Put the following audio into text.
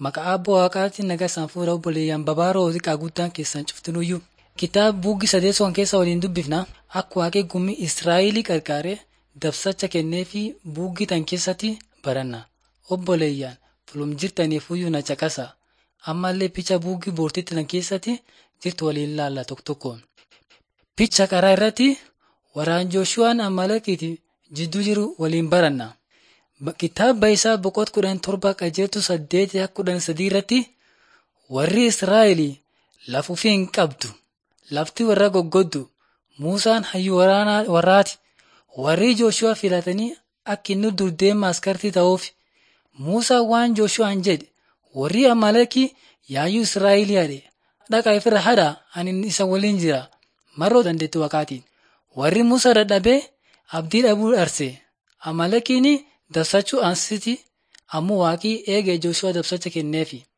Maqaa Abbaa Waaqaatiin nagaa isaan fuudha obboleeyyan babaaroo xiqqaa guddaan keessan cuftinuyyuu. Kitaaba buuggi sadeessoon keessa waliin dubbifna akka waaqee gumii Israa'elii qarqaaree dabsacha kennee fi buuggi tan keessatti baranna. Obboleeyyan fulum jirtaniifuyyuu na caqasa. Ammallee picha buuggi boortitti tan keessatti jirtu waliin laalla tokko tokkoon. Picha karaa irratti waraan Jooshuwaan Amalekiiti jidduu jiru waliin baranna. Kitaaba isaa boqot kudhan torba qajeeltu saddeet kudhan sadii irratti warri Israa'elii lafufii hin qabdu. Lafti warra goggoddu. Muusaan hayyuu waraanaa warraati. Warri Jooshuwaa filatanii akka inni dur deema askartii ta'uuf. Muusaan waan Jooshuwaan jedhe warri Amalekii yaayyuu Israa'elii hadhe. Dhaqa ifirra hadhaa ani isa waliin jira. Marroo dandeetti waqaatiin. Warri Muusaa dadhabee abdii dhabuu dharse. Amalekiin dabsachuu ansiti ammoo waaqii eegee Jooshuwaa dabsacha kenneefi.